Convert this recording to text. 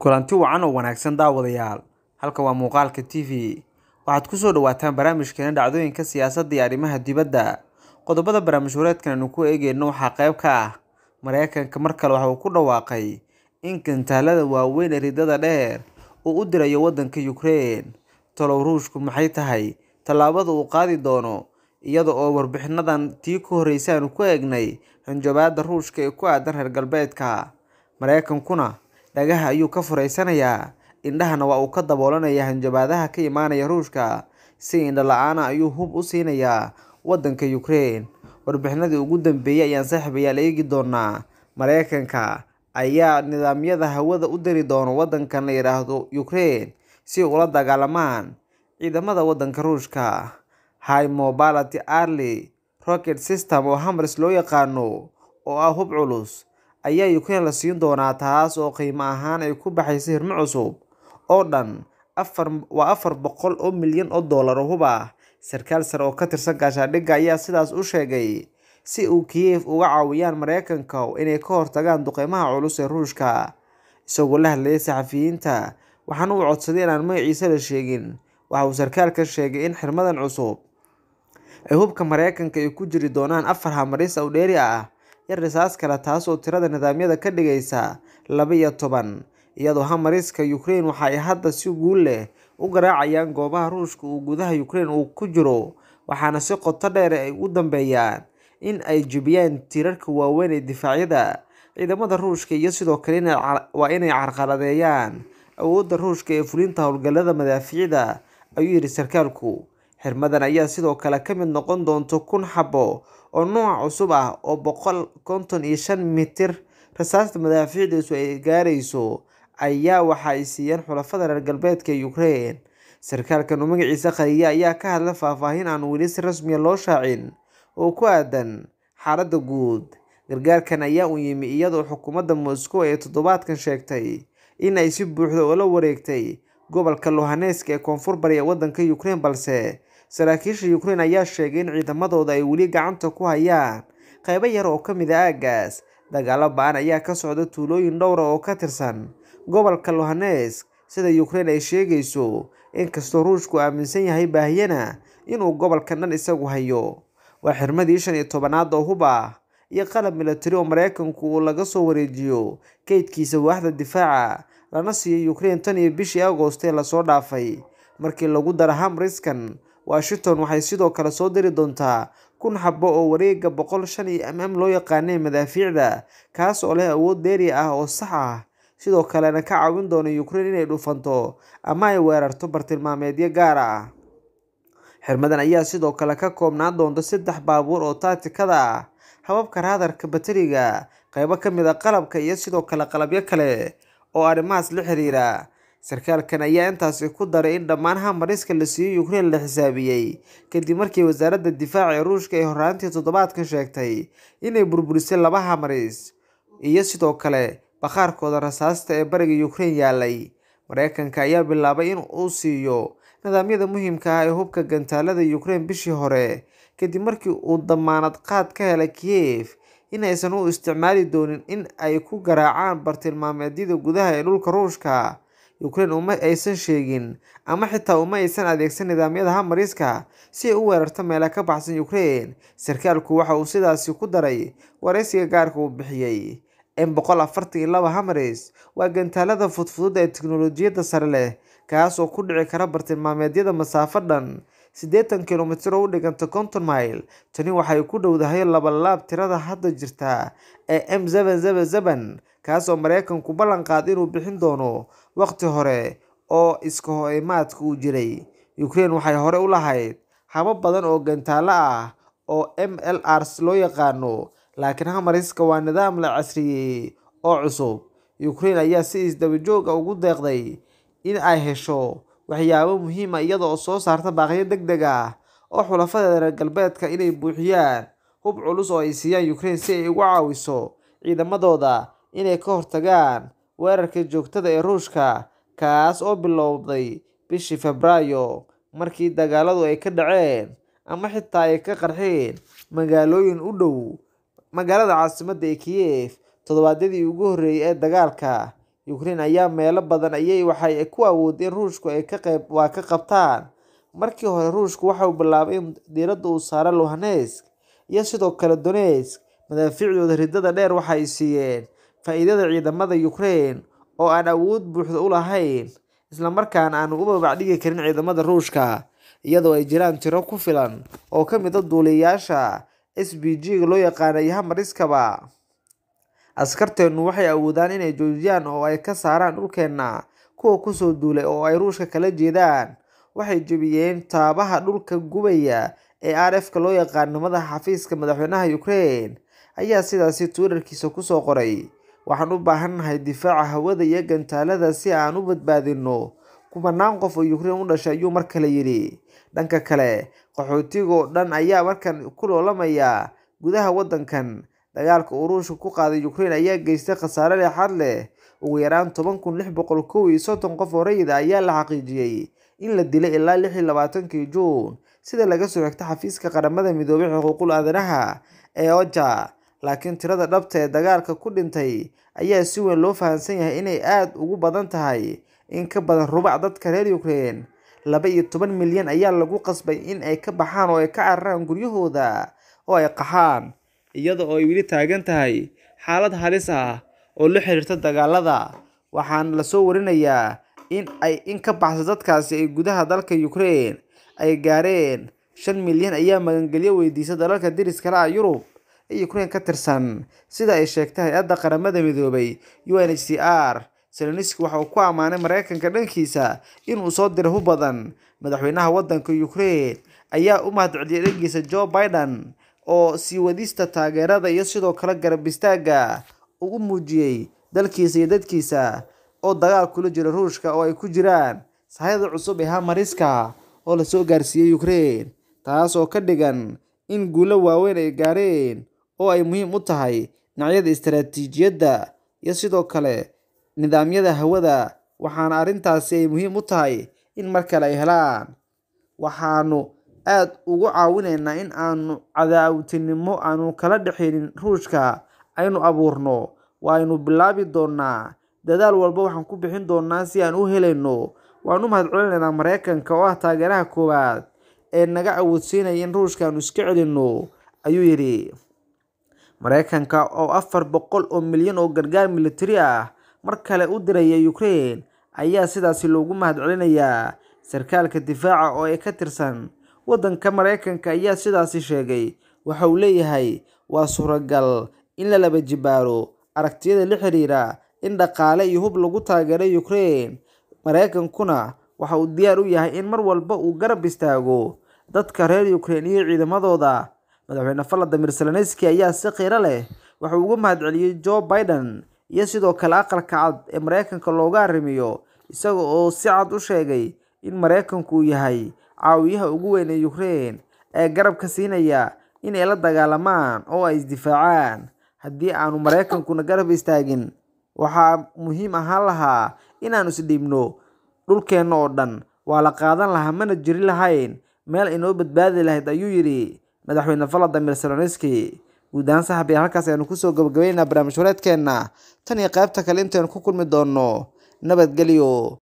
kulanti wacan oo wanaagsan daawadayaal halkan waa muuqaalka t v waxaad kusoo dhawaataan barnaamijkeena dhacdooyinka siyaasadda iyo arrimaha dibadda qodobada barnaamij wareedkan aynu ku eegeyno waxaa qayb ka ah mareykanka mar kale waxa uu ku dhawaaqay in gantaalada waaweyn ee ridada dheer uu u dirayo waddanka ukraine talow ruushku maxay tahay tallaabada uu qaadi doono iyada oo warbixinadan tii ku horreysay aanu ku eegnay hanjabaada ruushka ee ku aadan reer galbeedka mareykankuna dhagaha ayuu ka furaysanayaa indhahana waa uu ka daboolanayaa hanjabaadaha ka imaanaya ruushka si indho la-aana ayuu hub u siinayaa waddanka ukraine warbixinadii ugu dambeeyay ayaan saaxiibayaal eegi doonaa mareykanka ayaa nidaamyada hawada u diri doono waddankan la yidhaahdo ukraine si ula dagaalamaan ciidamada waddanka ruushka high mobility arly rocket system oo hamars loo yaqaano oo ah hub culus ayaa ukraine la siin doonaa taas oo qiimo ahaan ay ku baxaysa hirmo cusub oo dhan afar waa afar boqol oo milyan oo dollar oo hub ah sarkaal sare oo ka tirsan gaashaandhigga ayaa sidaas u sheegay si uu kiev uga caawiyaan mareykanka inay ka hortagaan duqeymaha culus ee ruushka isagoo la hadlayay saxafiyiinta waxaana uu codsaday inaan magaciisa la sheegin waxa uu sarkaalka sheegay in xirmadan cusub ay hubka mareykanka ay ku jiri doonaan afar hamaris oo dheeri ah yar risaas kale taas oo tirada nidaamyada ka dhigaysa laba iyo toban iyadoo hamariska ukraine waxa ay hadda si guul leh u garaacayaan goobaha ruushka uu gudaha ukraine uu ku jiro waxaana si qoto dheer ay u dambeeyaan in ay jebiyaan tiirarka waaweyn ee difaacyada ciidamada ruushka iyo sidoo kale waa inay carqaladeeyaan awoodda ruushka ee fulinta howlgallada madaafiicda ayuu yidhi sarkaalku xirmadan ayaa sidoo kale ka mid noqon doonto kun xabo oo nooca cusub ah oo boqol konton iyo shan mitir rasaasta madaafiicdiisu ay gaarayso ayaa waxa ay siiyeen xulafada reer galbeedka ee ukraine sarkaalkan oo magaciisa qariya ayaa ka hadla faahfaahin aan weli si rasmiya loo shaacin oo ku aadan xaaladda guud gargaarkan ayaa u yimi iyadoo xukuumadda moscow ee toddobaadkan sheegtay in ay si buuxda ula wareegtay gobolka lohaneska ee koonfur bari ee waddanka ukraine balse saraakiisha ukraine ayaa sheegay in ciidamadooda ay weli gacanta ku hayaan qaybo yar oo ka mid a aagaas dagaalo ba-an ayaa ka socda tuulooyin dhowra oo ka tirsan gobolka lohanesk sida ukraine ay sheegayso inkastoo ruushku aaminsan yahay baahiyana inuu gobolkan dhan isagu hayo waa xirmadii shan iyo tobanaad oo hub ah iyo qalab milatari oo mareykanku uu laga soo wareejiyo kaydkiisa waaxda difaaca lana siiyo ukraine tan iyo bishii agost ee lasoo dhaafay markii lagu daro hamriskan washington waxay sidoo kale soo diri doontaa kun xabo oo wareega boqol shan iyo m m loo yaqaanay madaafiicda kaas oo leh awood dheeri ah oo sax ah sidoo kalena ka caawin doona ukraine inay dhufanto ama ay weerarto bartilmaameedyo gaar ah xirmadan ayaa sidoo kale ka koobnaan doonta saddex baabuur oo taatikada ah hababka raadarka bateriga qeybo ka mid a qalabka iyo sidoo kale qalabyo kale oo arrimahaas la xiriira sarkaalkan ayaa intaasi ku daray in dhammaan hamariska la siiyey ukraine la xisaabiyey kadib markii wasaaradda difaaca ee ruushka ay horraantii toddobaadkan sheegtay inay burburisay laba hamaris iyo sidoo kale bakhaarkooda rasaasta ee bariga ukraine yaalay mareykanka ayaa bilaabay in uu siiyo nidaamyada muhiimka ah ee hubka gantaalada ukraine bishii hore kadib markii uu damaanad qaad ka helay kiev in aysan u isticmaali doonin in ay ku garaacaan bartilmaameedyada gudaha ee dhulka ruushka ukraine uma aysan sheegin ama xitaa uma aysan adeegsan nidaamyada hamariska si ay u weerarto meela ka baxsan ukraine sarkaalku waxa uu sidaasi ku daray waraysiga gaarka uu bixiyey m boqol afartan iyo laba hamaris waa gantaalada fudfudud ee teknolojiyadda sare leh kaas oo ku dhici kara bartilmaameedyada masaafo dhan siddeetan kilomitir oo u dhiganta konton mile tani waxay ku dhowdahay labalaab tirada hadda jirta ee m zeben zeben zeben kaas oo mareykanku ballan qaad inuu bixin doono waqti hore oo iska hoimaadka uu jiray ukraine waxay hore u lahayd habab badan oo gantaalo ah oo m l rs loo yaqaano laakiin hamariska waa nidaam la casriyeeyey oo cusub ukraine ayaa si isdabajooga ugu deeqday in ay hesho waxyaabo muhiima iyada oo soo saarta baaqyo deg deg ah oo xulafada reer galbeedka inay buuxiyaan hub culus oo ay siiyaan ukraine si ay ugu caawiso ciidamadooda inay ka hortagaan weerarka joogtada ee ruushka kaas oo bilowday bishii febraayo markii dagaaladu ay ka dhaceen ama xitaa ay ka qarxeen magaalooyin u dhow magaalada caasimadda ee kiev toddobaadyadii ugu horreeyay ee dagaalka Ukraine ayaa meelo badan ayay waxay ku awoodeen Ruushku ay ka qayb waa ka qabtaan. Markii hore Ruushku waxa uu bilaabay in diiradda uu saaro Luhansk iyo sidoo kale Donetsk. Madaafiicdooda ridada dheer waxay siiyeen faa'iidada ciidamada Ukraine oo aan awood buuxda u lahayn, isla markaana aan u babacdhigi karin ciidamada Ruushka, iyadoo ay jiraan tiro ku filan oo ka mid ah duuliyeyaasha SPG-ga loo yaqaan iyo HIMARS-kaba. Askarteenu waxay awoodaan inay joojiyaan oo ay ka saaraan dhulkeena kuwa ku soo duulay oo ay Ruushka kala jeedaan. Waxay jebiyeen taabaha dhulka gubaya ee RF-ka loo yaqaan. Madaxa xafiiska madaxweynaha Ukraine ayaa sidaasi Twitter-kiisa ku soo qoray. Waxaan u baahanahay difaaca hawada iyo gantaalada si aan u badbaadino kumanaan qof oo Ukraine u dhashay, ayuu mar kale yidhi. Dhanka kale, qaxootiga oo dhan ayaa markan ku loolamaya gudaha waddankan. Dagaalka uu Ruushku ku qaaday Ukraine ayaa geystay khasaare lixaad leh. Ugu yaraan toban kun lix boqol kow iyo soddon qof oo rayid ah ayaa la xaqiijiyay in la dilay ilaa lix iyo labaatankii Juun, sida laga soo xigtay xafiiska qaramada midoobay ee xuquuqul aadanaha ee OCHA. Laakiin tirada dhabta ah ee dagaalka ku dhintay ayaa si weyn loo fahamsan yahay inay aad uga badan tahay. In ka badan rubuc dadka reer Ukraine, laba iyo toban milyan ayaa lagu qasbay in ay ka baxaan oo ay ka cararaan guryahooda oo ay qaxaan, iyada oo ay weli taagan tahay xaalad halis ah oo la xiriirta dagaalada. Waxaana la soo warinayaa in ay in ka baxsan dadkaasi ay gudaha dalka Ukraine ay gaareen shan milyan ayaa magangelyo weydiistay dalalka deriska la ah Yurub ee Ukraine ka tirsan, sida ay sheegtay Hay'adda Qaramada Midoobay UNHCR. Zelensky waxa uu ku ammaanay Mareykanka dhankiisa in uu soo diray hub badan. Madaxweynaha waddanka Ukraine ayaa u mahadceliyay dhaggiisa Joe Biden oo sii wadista taageerada iyo sidoo kale garab istaagga uu u muujiyay dalkiisa iyo dadkiisa oo dagaal kula jira Ruushka oo ay ku jiraan sahayda cusub ee HIMARS-ka oo la soo gaarsiiyay Ukraine, taas oo ka dhigan in guulo waaweyn ay gaareen oo ay muhiim u tahay dhinacyada istiraatiijiyadda iyo sidoo kale nidaamyada hawada. Waxaana arrintaasi ay muhiim u tahay in mar kale ay helaan. Waxaannu aad ugu caawinaynaa in aanu cadaawadnimo aanu kala dhaxaynin Ruushka aynu abuurno. Waaynu bilaabi doonaa. Dadaal walba waxaan ku bixin doonaa si aan u helno. Waan u mahadcelinaynaa Mareykanka oo ah taageeraha koowaad ee naga awoodsiinaya in Ruushka aanu iska celinno, ayuu yidhi. Mareykanka oo afar boqol oo milyan oo gargaar militari ah mar kale u diraya Ukraine ayaa sidaasi loogu mahadcelinayaa. Sarkaalka difaaca oo ka tirsan waddanka Mareykanka ayaa sidaasi sheegay. Waxa uu leeyahay waa suuragal in la laba jibaaro aragtiyada la xiriira in dhaqaale iyo hub lagu taageero Ukraine. Mareykankuna waxa uu diyaar u yahay in mar walba uu garab istaago dadka reer Ukraine iyo ciidamadooda. Madaxweyne Volodymyr Zelensky ayaa si qiiro leh waxa uu uga mahadceliyay Joe Biden iyo sidoo kale aqalka cad ee Mareykanka looga arrimiyo, isaga oo si cad u sheegay in Mareykanku uu yahay caawiyaha ugu weyn ee Ukraine ee garab ka siinaya in ay la dagaalamaan oo ay isdifaacaan. Haddii aanu Mareykankuna garab istaagin, waxaa muhiim ahaan lahaa in aanu is dhiibno. Dhulkeena oo dhan waa la qaadan lahaa mana jiri lahayn meel inoo badbaadi lahayd, ayuu yidhi Madaxweyne Volodymyr Zelensky. Guud ahaan saaxiibayaal halkaas ayaanu kusoo gabagabaynaynaa barnaamij wareedkeena. Tan iyo qaybta kale intaynu ku kulmi doono. Nabadgelyo.